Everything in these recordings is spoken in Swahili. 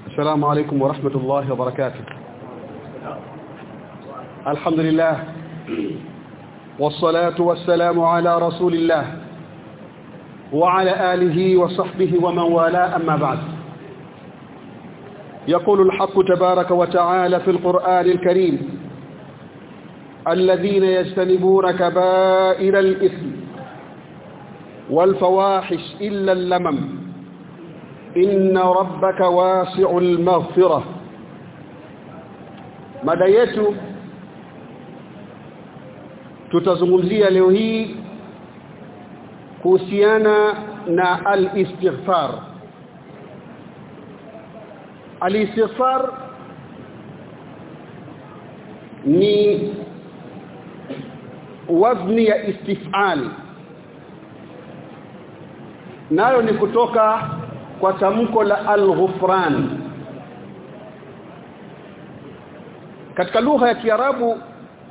السلام عليكم ورحمة الله وبركاته الحمد لله والصلاة والسلام على رسول الله وعلى آله وصحبه ومن والاه أما بعد يقول الحق تبارك وتعالى في القرآن الكريم الذين يجتنبون كبائر الإثم والفواحش إلا اللمم إن ربك واسع المغفرة mada yetu tutazungumzia leo hii kuhusiana na al-istighfar al-istighfar ni wazni ya istifal nayo ni kutoka kwa tamko la al-ghufran katika lugha ya kiarabu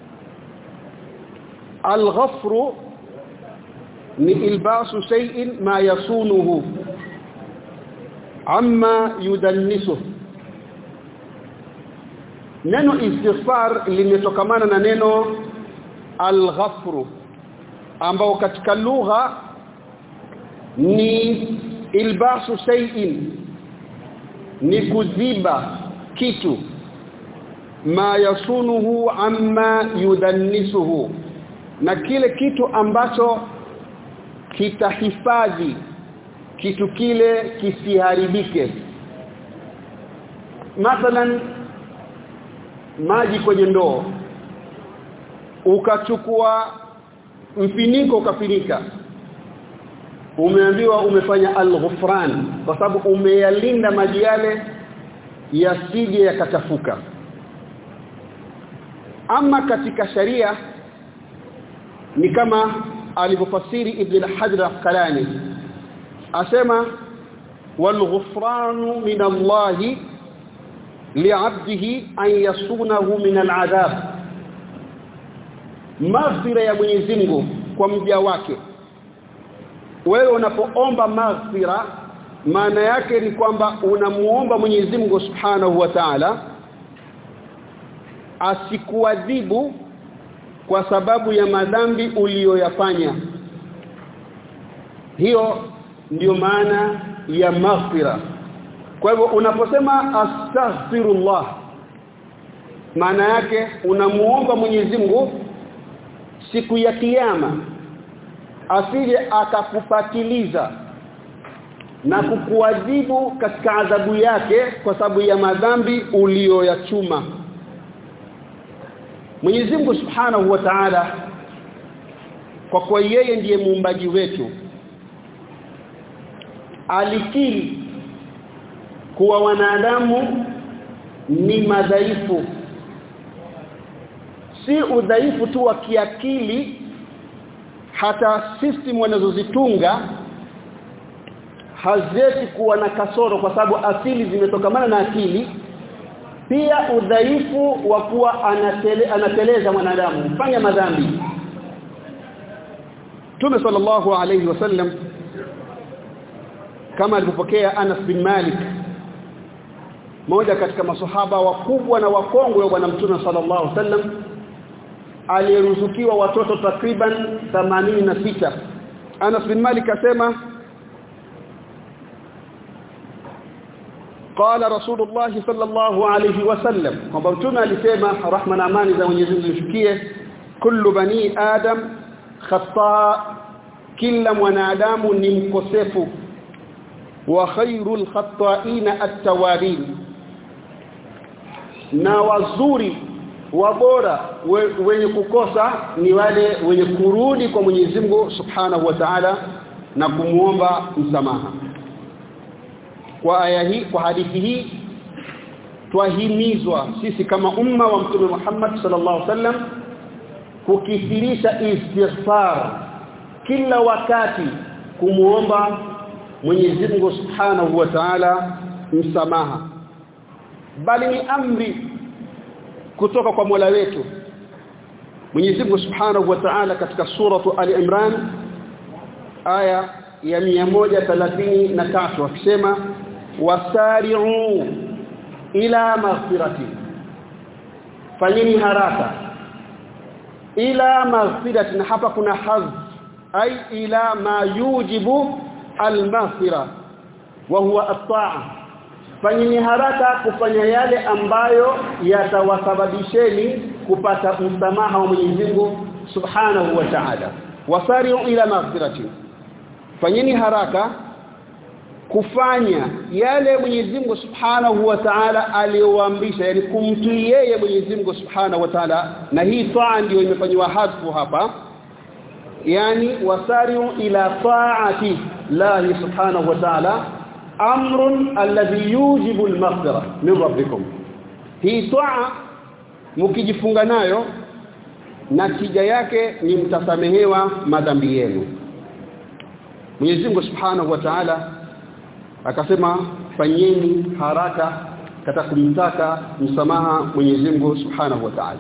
al-ghafru ni ilbasu shay'in ma yasunuhu amma yudannisuhu neno istighfar limetokamana na neno al-ghafru ambao katika lugha ni ilbasu shay'in ni kuziba kitu ma yasunuhu amma yudannisuhu na kile kitu ambacho kitahifadhi kitu kile kisiharibike mathalan maji kwenye ndoo ukachukua mfiniko ukafinika umeambiwa umefanya al-ghufran kwa sababu umeyalinda maji yale yasije yakatafuka ama katika sharia ni kama alivyofasiri ibn al-hajar al-qalani asema wal-ghufranu min Allah li'abdihi an yasunahu min al-adhab maghfira ya Mwenyezi Mungu kwa mja wake wewe unapoomba maghfira maana yake ni kwamba unamuomba Mwenyezi Mungu Subhanahu wa Ta'ala asikuadhibu kwa sababu ya madhambi uliyoyafanya hiyo ndiyo maana ya maghfira kwa hivyo unaposema astaghfirullah maana yake unamuomba Mwenyezi Mungu siku ya kiyama asije akakupatiliza na kukuadhibu katika adhabu yake kwa sababu ya madhambi uliyoyachuma Mwenyezi Mungu Subhanahu wa Ta'ala kwa kuwa yeye ndiye muumbaji wetu alikiri kuwa wanadamu ni madhaifu si udhaifu tu wa kiakili hata system wanazozitunga hazeti kuwa na kasoro kwa sababu asili zimetokamana na akili pia udhaifu wa kuwa anatele, anateleza mwanadamu fanya madhambi Tume sallallahu alayhi wasallam kama alipopokea Anas bin Malik moja katika masahaba wakubwa na wakongwe wa bwana mtume sallallahu alayhi wasallam aliyeruzukiwa watoto takriban 86 Anas bin Malik asema قال رسول الله صلى الله عليه وسلم kwamba mtume alisema rahma na amani za Mwenyezi Mungu zimshukie kullu bani adam khata kila mwanadamu ni mkosefu wa khairul khata'ina at-tawabin na wazuri wabora we, wenye kukosa ni wale wenye kurudi kwa Mwenyezi Mungu Subhanahu wa Ta'ala na kumuomba msamaha kwa aya hii kwa hadithi hii twahimizwa sisi kama umma wa mtume Muhammad sallallahu alaihi wasallam kukithirisha istighfar kila wakati kumuomba Mwenyezi Mungu Subhanahu wa Ta'ala msamaha bali ni amri kutoka kwa Mola wetu Mwenyezi Mungu Subhanahu wa Ta'ala katika suratu Ali-Imran aya ya 133 akisema wasari'u ila maghfirati fanyeni haraka ila maghfirati na hapa kuna hadh ay ila ma yujibu almaghfira wa huwa at-ta'a fanyeni haraka kufanya yale ambayo yatawasababisheni kupata msamaha wa Mwenyezi Mungu Subhanahu wa Ta'ala wasari'u ila maghfirati fanyeni haraka kufanya yale Mwenyezi Mungu Subhanahu wa Ta'ala aliyoamrisha yani kumtii yeye Mwenyezi Mungu Subhanahu wa Ta'ala na hii taa ndio imefanywa hadfu hapa yani wasari'u ila ta'ati Allah Subhanahu wa Ta'ala amrun alladhi yujibu al-maghfira min rabbikum hii taa mkijifunga nayo natija yake ni mtasamehewa madhambi yenu Mwenyezi Mungu Subhanahu wa Ta'ala akasema fanyeni haraka katika kumtaka msamaha Mwenyezi Mungu Subhanahu wa Ta'ala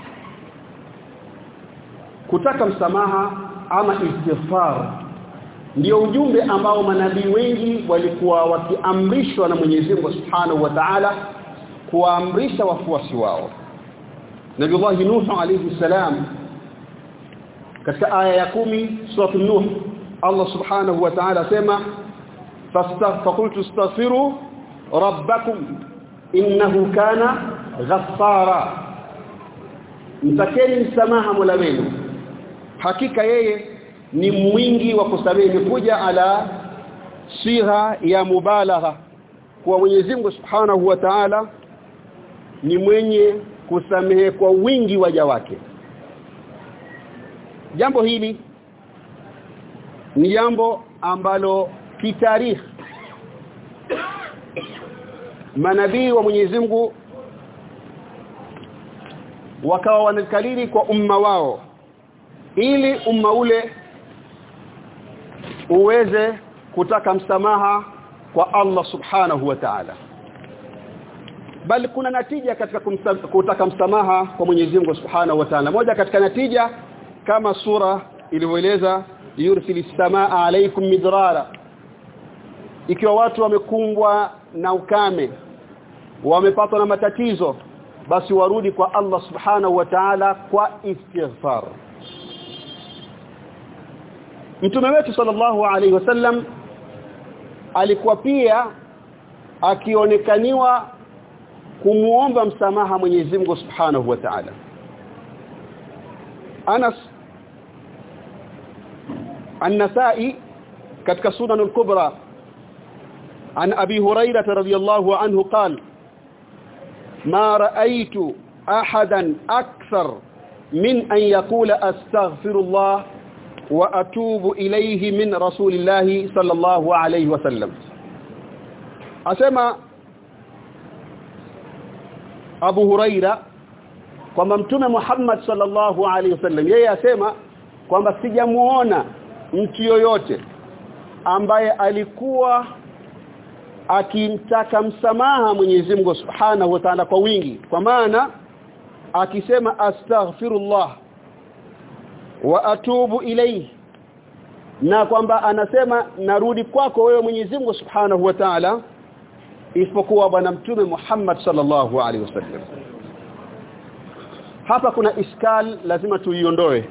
kutaka msamaha ama istighfar ndio ujumbe ambao manabii wengi walikuwa wakiamrishwa na Mwenyezi Mungu Subhanahu wa Ta'ala kuwaamrisha wafuasi wao Nabiullah Nuh alayhi salam katika aya ya kumi sura Nuh Allah Subhanahu wa Ta'ala sema فقلت استغفروا ربكم انه كان غفارا mtakeni msamaha Mola wenu hakika yeye ni mwingi wa kusamehe kuja ala sigha ya mubalagha kwa Mwenyezi Mungu Subhanahu wa Ta'ala ni mwenye kusamehe kwa wingi waja wake jambo hili ni jambo ambalo kitarikhi manabii wa Mwenyezi Mungu wakawa wanakalili kwa umma wao ili umma ule uweze kutaka msamaha kwa Allah subhanahu wa ta'ala bali kuna natija katika kumsa, kutaka msamaha kwa Mwenyezi Mungu subhanahu wa ta'ala moja katika natija kama sura ilivyoeleza yursilis samaa alaykum midrara ikiwa watu wamekumbwa na ukame wamepatwa na matatizo basi warudi kwa Allah subhanahu wa ta'ala kwa istighfar Mtume wetu sallallahu alaihi wasallam alikuwa pia akionekaniwa kumuomba msamaha Mwenyezi Mungu Subhanahu wa Ta'ala Anas An-Nasa'i katika Sunan al-Kubra عن أبي هريرة رضي الله عنه قال ما رأيت أحدا أكثر من أن يقول أستغفر الله وأتوب إليه من رسول الله صلى الله عليه وسلم أسمى أبو هريرة kwamba mtume Muhammad sallallahu alaihi wasallam yeye asema kwamba sijamuona mtu yoyote ambaye alikuwa akimtaka msamaha Mwenyezi Mungu Subhanahu wa Ta'ala kwa wingi kwa maana akisema astaghfirullah wa atubu ilayhi na kwamba anasema narudi kwako wewe Mwenyezi Mungu Subhanahu wa Ta'ala isipokuwa bwana mtume Muhammad sallallahu alaihi wasallam hapa kuna iskal lazima tuiondoe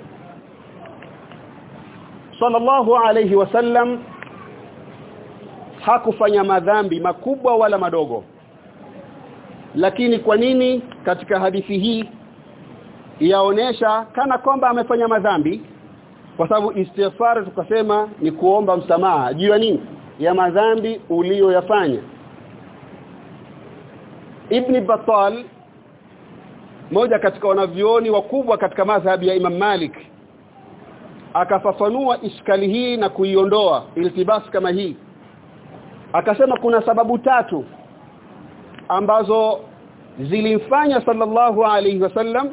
sallallahu alaihi wasallam hakufanya madhambi makubwa wala madogo lakini kwa nini katika hadithi hii yaonesha kana kwamba amefanya madhambi kwa sababu istighfar tukasema ni kuomba msamaha juu ya nini ya madhambi uliyoyafanya Ibn Battal moja katika wanavyoni wakubwa katika madhhabi ya Imam Malik akafafanua iskali hii na kuiondoa iltibas kama hii akasema kuna sababu tatu ambazo zilimfanya sallallahu alayhi wasallam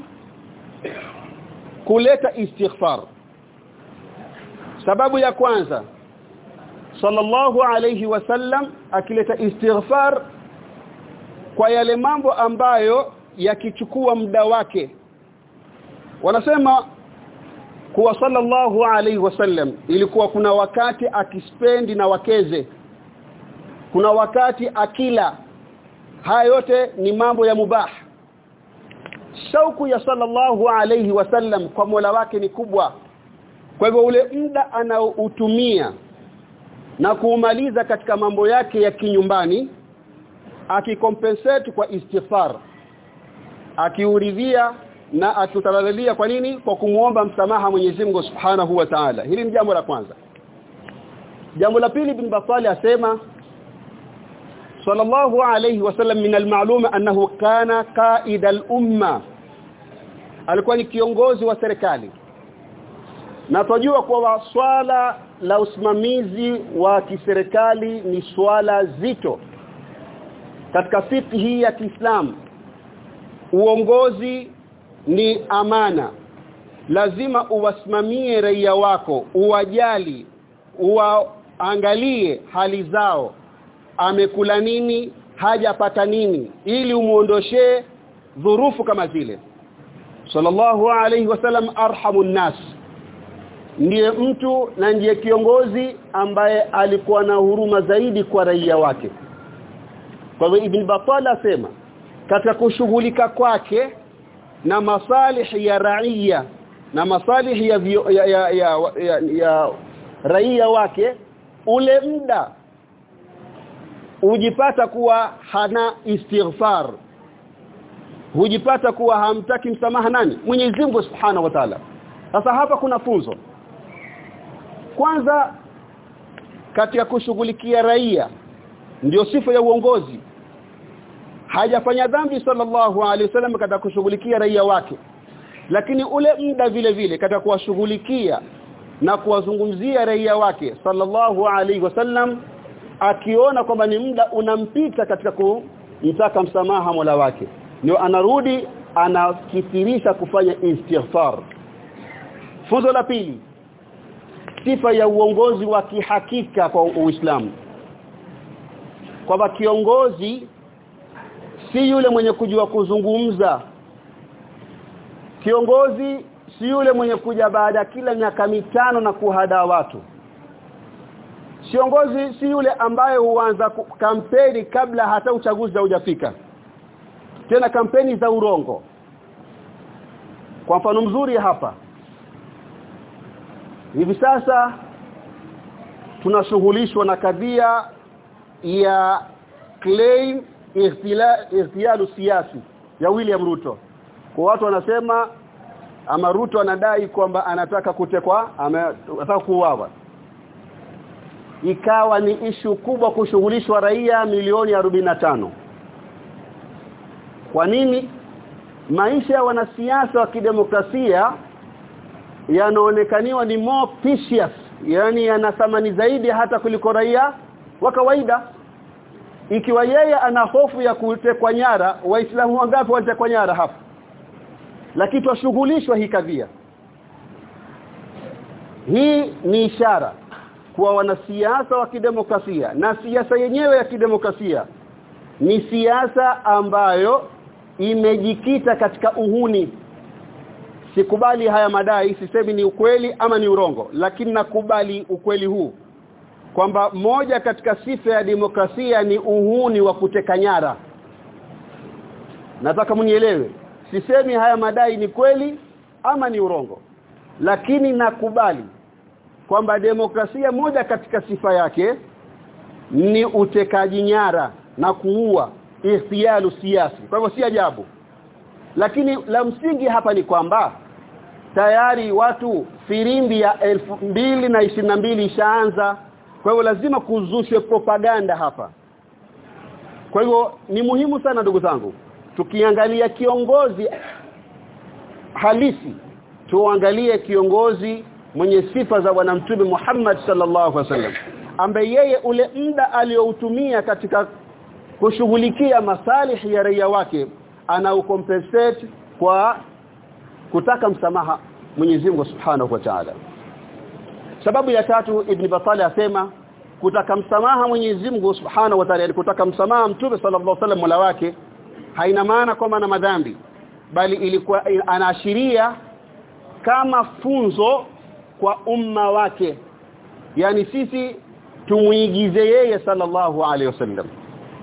kuleta istighfar sababu ya kwanza sallallahu alayhi wasallam akileta istighfar kwa yale mambo ambayo yakichukua muda wake wanasema kuwa sallallahu alayhi wasallam ilikuwa kuna wakati akispendi na wakeze kuna wakati akila haya yote ni mambo ya mubah shauku ya sallallahu alayhi wasallam kwa Mola wake ni kubwa kwa hivyo ule muda anaoutumia na kuumaliza katika mambo yake ya kinyumbani akikompensate kwa istighfar akiuridhia na atutalalia kwa nini kwa kumuomba msamaha Mwenyezi Mungu Subhanahu wa Ta'ala hili ni jambo la kwanza jambo la pili bin Batali asema sallallahu alayhi wasallam min al-ma'lum annahu kana qa'id al-umma alikuwa ni kiongozi wa serikali na tunajua kwa swala la usimamizi wa kiserikali ni swala zito katika fikhi ya Kiislamu uongozi ni amana lazima uwasimamie raia wako uwajali uwaangalie hali zao amekula nini hajapata nini ili umuondoshee dhurufu kama zile sallallahu alayhi wasallam arhamun nas ndiye mtu na ndiye kiongozi ambaye alikuwa na huruma zaidi kwa raia wake kwa hivyo ibn Battal asema katika kushughulika kwake na masalih ya raia na masalih ya, ya, ya, ya, ya, ya raia wake ule muda hujipata kuwa hana istighfar hujipata kuwa hamtaki msamaha nani Mwenyezi Mungu Subhanahu wa Ta'ala sasa hapa kuna funzo kwanza katika kushughulikia raia ndio sifa ya uongozi hajafanya dhambi sallallahu alaihi wasallam katika kushughulikia raia wake lakini ule muda vile vile katika kuwashughulikia na kuwazungumzia raia wake sallallahu alaihi wasallam akiona kwamba ni muda unampita katika kumtaka msamaha Mola wake ndio anarudi anakithirisha kufanya istighfar funzo la pili sifa ya uongozi wa kihakika kwa Uislamu kwamba kiongozi si yule mwenye kujua kuzungumza kiongozi si yule mwenye kuja baada kila miaka mitano na kuhada watu kiongozi si yule ambaye huanza kampeni kabla hata uchaguzi haujafika tena kampeni za urongo kwa mfano mzuri hapa hivi sasa tunashughulishwa na kadhia ya claim ihtilalu siasi ya William Ruto kwa watu wanasema ama Ruto anadai kwamba anataka kutekwa anataka kuuawa ikawa ni ishu kubwa kushughulishwa raia milioni tano kwa nini maisha ya wanasiasa wa kidemokrasia yanaonekaniwa ni more precious yani yana thamani zaidi hata kuliko raia wa kawaida ikiwa yeye ana hofu ya kutekwa nyara waislamu wangapi walitekwa nyara hapa lakini twashughulishwa hii kadhia hii ni ishara kuwa wanasiasa wa kidemokrasia na siasa yenyewe ya kidemokrasia ni siasa ambayo imejikita katika uhuni sikubali haya madai sisemi ni ukweli ama ni urongo lakini nakubali ukweli huu kwamba moja katika sifa ya demokrasia ni uhuni wa kuteka nyara nataka mnielewe sisemi haya madai ni kweli ama ni urongo lakini nakubali kwamba demokrasia moja katika sifa yake ni utekaji nyara na kuua ihtiyalu siasi kwa hivyo si ajabu lakini la msingi hapa ni kwamba tayari watu firimbi ya elfu mbili na ishirini na mbili ishaanza kwa hivyo lazima kuzushwe propaganda hapa kwa hivyo ni muhimu sana ndugu zangu tukiangalia kiongozi halisi tuangalie kiongozi mwenye sifa za bwana mtume Muhammad sallallahu alaihi wasallam ambaye yeye ule muda aliyoutumia katika kushughulikia masalihi ya raia wake anaucompensate kwa kutaka msamaha Mwenyezi Mungu Subhanahu wa Ta'ala sababu ya tatu Ibn Battal asema kutaka msamaha Mwenyezi Mungu Subhanahu wa Ta'ala kutaka msamaha Mtume sallallahu alaihi wasallam mola wake haina maana kwamba na madhambi bali ilikuwa anaashiria kama funzo kwa umma wake yani sisi tumuigize yeye sallallahu alaihi wasallam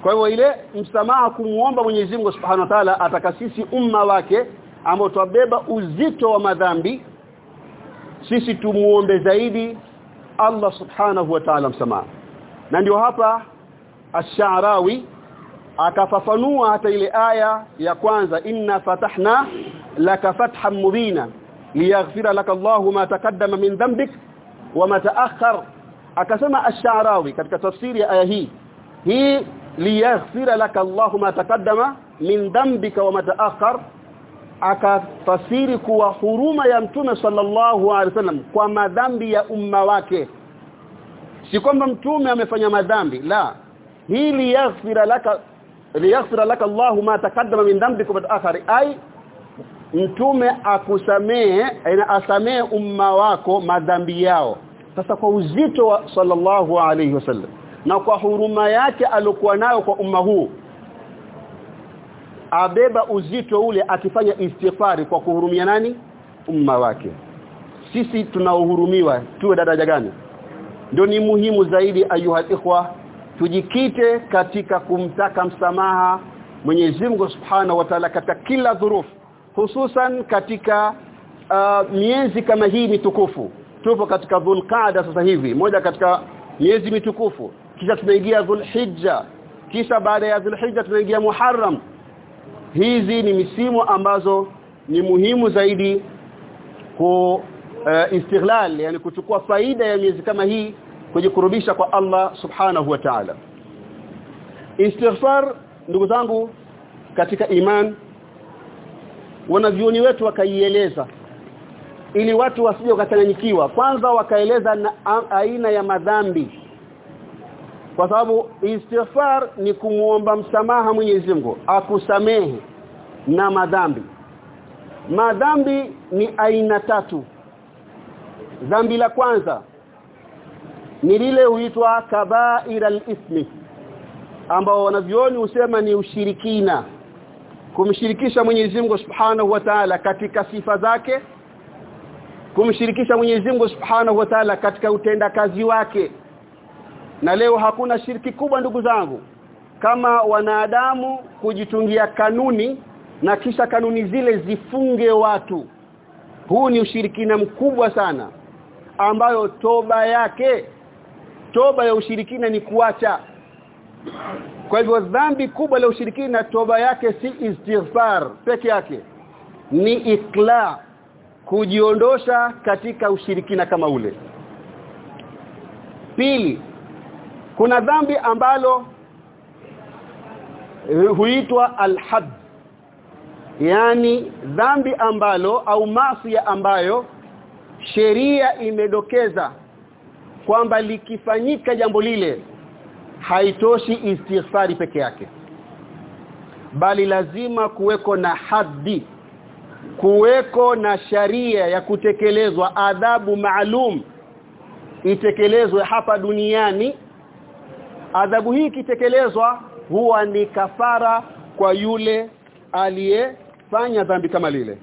kwa hivyo ile msamaha kumuomba Mwenyezi Mungu Subhanahu wa Ta'ala atakasisi umma wake ambao twabeba uzito wa madhambi sisi tumuombe zaidi Allah Subhanahu wa Ta'ala msamaha na ndio hapa Ash-Sha'rawi akafafanua hata ile aya ya kwanza inna fatahna laka fathan mubina liyaghfira laka Allahu ma taqaddama min dhanbik wa ma ta'akhkhar akasema ash-Sha'rawi katika tafsiri ya aya hii hii liyaghfira laka Allahu ma taqaddama min dhanbika wa ma ta'akhkhar akafasiri kuwa huruma ya mtume sallallahu alaihi wasallam kwa madhambi ya umma wake si kwamba mtume amefanya madhambi la hii liyaghfira laka liyaghfira laka Allahu ma taqaddama min dhanbika wa ta'akhkhar ai mtume akusamee aina asamee umma wako madhambi yao sasa kwa uzito wa sallallahu alayhi wasallam na kwa huruma yake alokuwa nayo kwa umma huu abeba uzito ule akifanya istighfari kwa kuhurumia nani umma wake sisi tunaohurumiwa tuwe daraja gani ndio ni muhimu zaidi ayuha ikhwa tujikite katika kumtaka msamaha Mwenyezi Mungu Subhanahu wa Ta'ala katika kila dhurufu hususan katika uh, miezi kama hii mitukufu tupo katika Dhulqa'da sasa hivi moja katika miezi mitukufu kisha tunaingia Dhulhijja kisha baada ya Dhulhijja tunaingia Muharram hizi ni misimu ambazo ni muhimu zaidi ku uh, istighlal yani kuchukua faida ya miezi kama hii kujikurubisha kwa Allah subhanahu wa ta'ala istighfar ndugu zangu katika iman wanavyoni wetu wakaieleza ili watu wasije wakachanganyikiwa kwanza wakaeleza na aina ya madhambi kwa sababu istighfar ni kumuomba msamaha Mwenyezi Mungu akusamehe na madhambi madhambi ni aina tatu dhambi la kwanza ni lile huitwa kaba'ira al-ithmi ambao wanavyoni husema ni ushirikina kumshirikisha Mwenyezi Mungu Subhanahu wa Ta'ala katika sifa zake kumshirikisha Mwenyezi Mungu Subhanahu wa Ta'ala katika utendakazi wake na leo hakuna shiriki kubwa ndugu zangu kama wanadamu kujitungia kanuni na kisha kanuni zile zifunge watu huu ni ushirikina mkubwa sana ambayo toba yake toba ya ushirikina ni kuacha kwa hivyo dhambi kubwa la ushirikina toba yake si istighfar peke yake ni ikla kujiondosha katika ushirikina kama ule pili kuna dhambi ambalo huitwa alhad yani dhambi ambalo au maasi ambayo sheria imedokeza kwamba likifanyika jambo lile haitoshi istighfari peke yake bali lazima kuweko na haddi kuweko na sharia ya kutekelezwa adhabu maalum itekelezwe hapa duniani adhabu hii ikitekelezwa huwa ni kafara kwa yule aliyefanya dhambi kama lile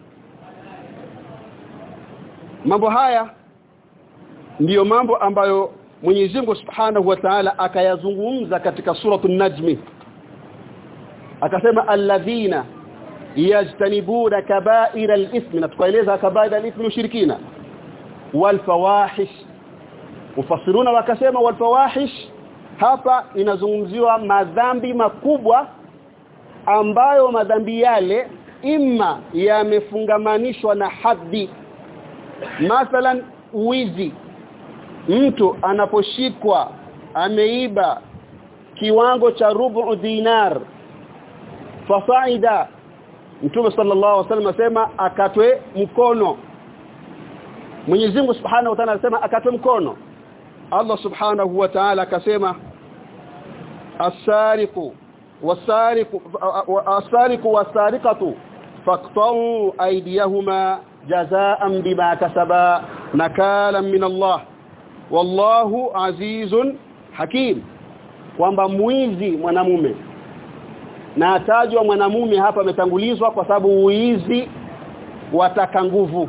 mambo haya ndiyo mambo ambayo Mwenyezi Mungu Subhanahu wa Ta'ala akayazungumza katika suratul Najmi akasema alladhina yajtanibuna kaba'ira al-ithmi na tukaeleza kaba'ira al-ithmi ushirikina wal fawahish mufassiruna wakasema wal fawahish hapa inazungumziwa madhambi makubwa ambayo madhambi yale imma yamefungamanishwa na haddi mathalan wizi mtu anaposhikwa ameiba kiwango cha rubu dinar fasaida Mtume sallallahu alaihi wasallam asema akatwe mkono Mwenyezi Mungu Subhanahu wa Ta'ala anasema akatwe mkono Allah Subhanahu wa Ta'ala akasema as-sariqu was-sariqu as-sariqu was-sariqatu faqta'u aydiyahuma jazaa'an bima kasaba nakalan min Allah wallahu azizun hakim kwamba mwizi mwanamume na atajwa mwanamume hapa ametangulizwa kwa sababu uizi wataka nguvu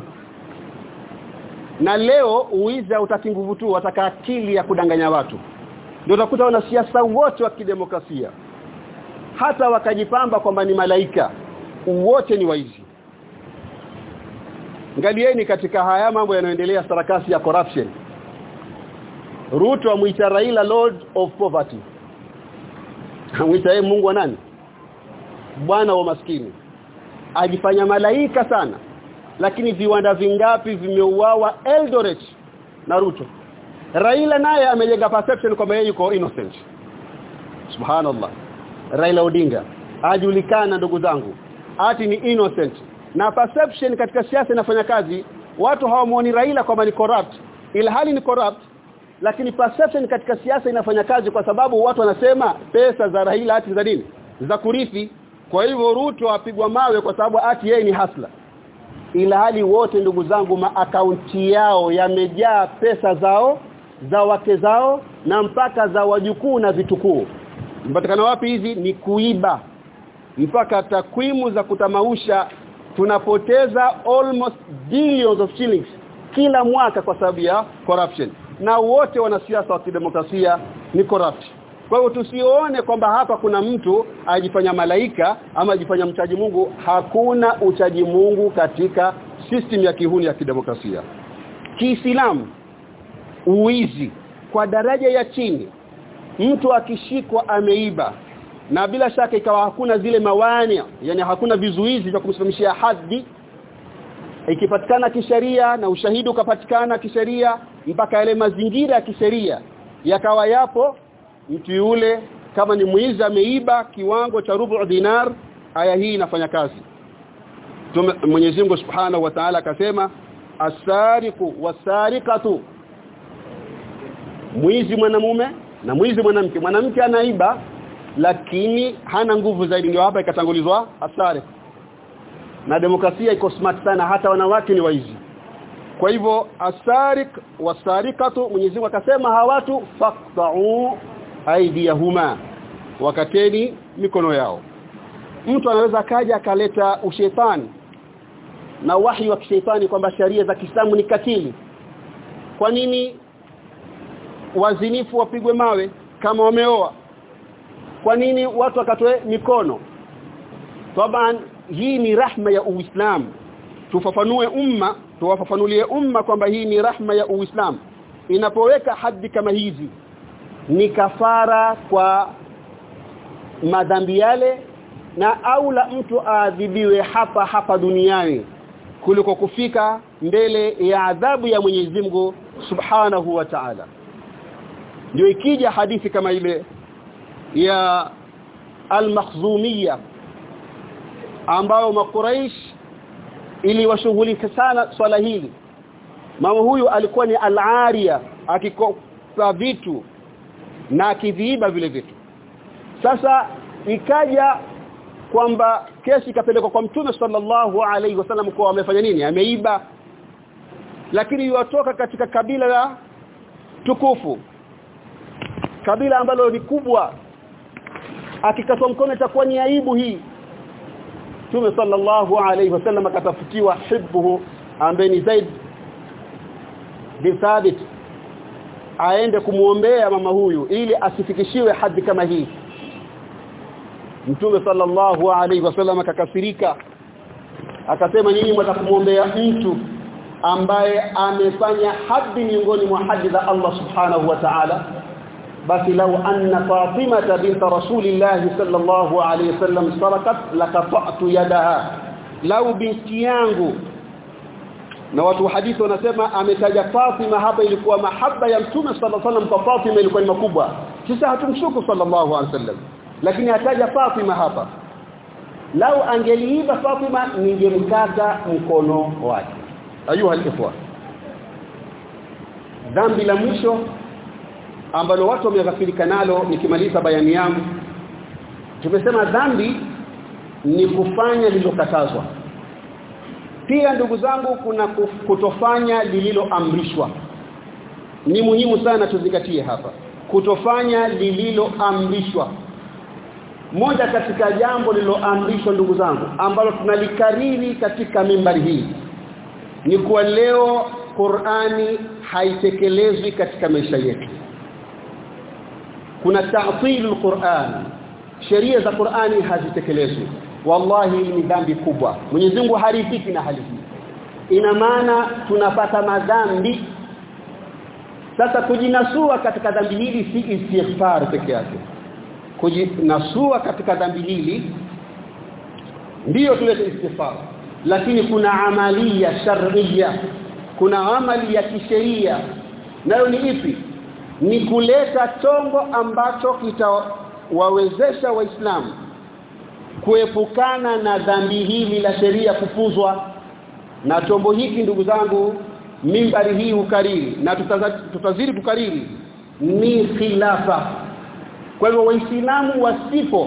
na leo uizi hautaki nguvu tu wataka akili ya kudanganya watu ndio utakuta wanasiasa wote wa kidemokrasia hata wakajipamba kwamba ni malaika wote ni waizi ngalieni katika haya mambo yanayoendelea sarakasi ya corruption Ruto amuita Raila Lord of Poverty amuita yeye Mungu wa nani bwana wa maskini ajifanya malaika sana lakini viwanda vingapi vimeuawa Eldoret na Ruto Raila naye amejenga perception kwamba yeye yuko innocent subhanallah Raila Odinga ajulikana ndugu zangu ati ni innocent na perception katika siasa inafanya kazi watu hawamuoni Raila kwamba ni corrupt ila hali ni corrupt lakini perception katika siasa inafanya kazi kwa sababu watu wanasema pesa za Raila ati za nini za kurithi kwa hivyo Ruto apigwa mawe kwa sababu ati yeye ni hasla ila hali wote ndugu zangu maakaunti yao yamejaa pesa zao za wake zao na mpaka za wajukuu na vitukuu mpatikana wapi hizi ni kuiba mpaka takwimu za kutamausha tunapoteza almost billions of shillings kila mwaka kwa sababu ya corruption na wote wanasiasa wa kidemokrasia ni corrupt kwa hiyo tusione kwamba hapa kuna mtu ajifanya malaika ama ajifanya mchaji Mungu hakuna uchaji Mungu katika system ya kihuni ya kidemokrasia Kiislamu uwizi kwa daraja ya chini mtu akishikwa ameiba na bila shaka ikawa hakuna zile mawani yani hakuna vizuizi vya kumsimamishia hadhi ikipatikana kisheria na ushahidi ukapatikana kisheria mpaka yale mazingira ya kisheria yakawa yapo mtu yule kama ni mwizi ameiba kiwango cha rubu dinar aya hii inafanya kazi Mwenyezi Mungu Subhanahu wa Ta'ala akasema asariqu wasariqatu mwizi mwanamume na mwizi mwanamke mwanamke anaiba lakini hana nguvu zaidi ndio hapa ikatangulizwa asari na demokrasia iko smart sana hata wanawake ni waizi kwa hivyo asarik wasarikatu Mwenyezi Mungu akasema hawatu faqta'u aidiyahuma wakateni mikono yao mtu anaweza kaja akaleta ushetani na wahi wa kishetani kwamba sharia za Kiislamu ni katili kwa nini wazinifu wapigwe mawe kama wameoa kwa nini watu wakatoe mikono taban hii ni rahma ya uislamu tufafanue umma tuwafafanulie umma kwamba hii ni rahma ya uislamu inapoweka haddi kama hizi ni kafara kwa madhambi yale na aula mtu aadhibiwe hapa hapa duniani kuliko kufika mbele ya adhabu ya Mwenyezi Mungu Subhanahu wa Ta'ala ndio ikija hadithi kama ile ya al-Makhzumiyya ambao makuraish iliwashughulika sana swala hili mama huyu alikuwa ni al-Ariya akikopa vitu na akiviiba vile vitu sasa ikaja kwamba kesi ikapelekwa kwa mtume sallallahu alaihi wasallam kwa amefanya nini ameiba lakini yuwatoka katika kabila la tukufu kabila ambalo ni kubwa akikatwa mkono itakuwa ni aibu hii Mtume sallallahu alaihi wasallam akatafutiwa hibbuhu ambaye ni Zaid bin Thabit aende kumuombea mama huyu ili asifikishiwe hadhi kama hii Mtume sallallahu alaihi wasallam akakasirika akasema nyinyi mtakumuombea mtu ambaye amefanya hadhi miongoni mwa hadhi za Allah subhanahu wa ta'ala basi lau anna Fatima bint Rasulillah sallallahu alayhi wasallam sarakat laqata'tu yadaha lau binti yangu na watu hadithi wanasema ametaja Fatima hapa ilikuwa mahaba ya mtume sallallahu alayhi wasallam kwa Fatima ilikuwa ni makubwa sisi hatumshuku sallallahu alayhi wasallam lakini ataja Fatima hapa lau angeliiba Fatima ningemkata mkono wake ayuha alikhwa dhambi la mwisho ambalo watu wameghafilika nalo nikimaliza bayani yangu tumesema dhambi ni kufanya lililokatazwa pia ndugu zangu kuna kutofanya lililoamrishwa ni muhimu sana tuzingatie hapa kutofanya lililoamrishwa moja katika jambo lililoamrishwa ndugu zangu ambalo tunalikariri katika mimbari hii ni kuwa leo Qur'ani haitekelezwi katika maisha yetu kuna ta'til al-Qur'an sheria za Qur'ani hazitekelezwi wallahi ni dhambi kubwa Mwenyezi Mungu haridhiki na hali hii ina maana tunapata madhambi sasa kujinasua katika dhambi hili si istighfar peke yake kujinasua katika dhambi hili ndiyo tulete istighfar lakini kuna amalia shar'iyya kuna amali ya kisheria nayo ni ipi ni kuleta chombo ambacho kitawawezesha waislamu kuepukana na dhambi hili la sheria kupuzwa na chombo hiki ndugu zangu mimbari hii ukariri na tutazidi kukariri ni khilafa kwa hivyo waislamu wasipo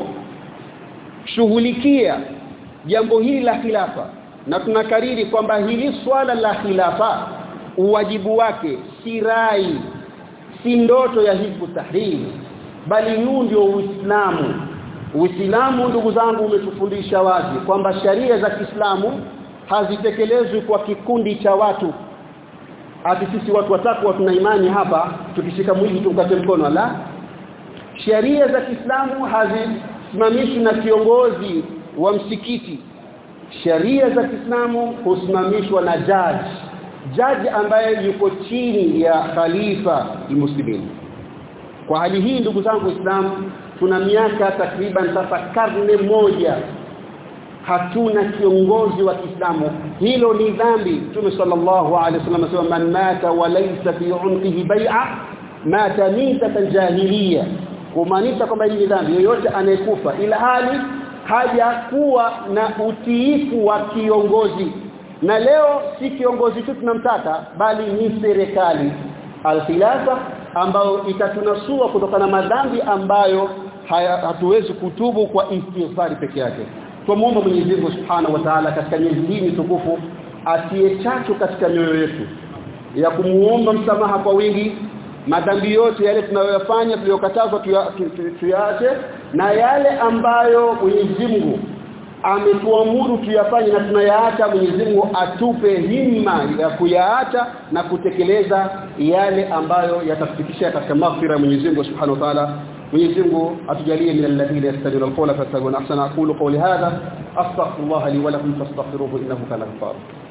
shughulikia jambo hili la khilafa na tunakariri kwamba hili swala la khilafa uwajibu wake si rai si ndoto ya hizbu tahrir bali huu ndio uislamu uislamu ndugu zangu umetufundisha wazi kwamba sharia za Kiislamu hazitekelezwi kwa kikundi cha watu ati sisi watu watatu tuna imani hapa tukishika mwili tukate mkono la sheria za Kiislamu hazisimamishwi na kiongozi wa msikiti sheria za Kiislamu husimamishwa na judge judge ambaye yuko chini ya khalifa muslimin kwa hali hii ndugu zangu Waislamu tuna miaka takriban sasa karne moja hatuna kiongozi wa Kiislamu hilo ni dhambi Mtume sallallahu alaihi wasallam anasema man mata wa laysa fi unqihi bai'a mata mitatan jahiliya kumaanisha kwamba hili ni dhambi yoyote anayekufa ila hali hajakuwa na utiifu wa kiongozi na leo si kiongozi tu tunamtaka bali ni serikali al-khilafa ambayo itatunasua kutokana na madhambi ambayo haya, hatuwezi kutubu kwa istighfari peke yake tumuomba Mwenyezi Mungu Subhanahu wa Ta'ala katika miezi hii tukufu atie chachu katika mioyo yetu ya kumuomba msamaha kwa wingi madhambi yote yale tunayoyafanya tuliyokatazwa tuyaache na yale ambayo Mwenyezi Mungu ametuamuru tuyafanye na tunayaacha Mwenyezi Mungu atupe himma ya kuyaacha na kutekeleza yale ambayo yatafikisha katika maghfira ya Mwenyezi Mungu Subhanahu wa Ta'ala Mwenyezi Mungu atujalie min alladhina yastami'una al-qawla fayattabi'una ahsana aqulu qawli hadha astaghfirullah li wa lakum fastaghfiruhu innahu kana ghaffara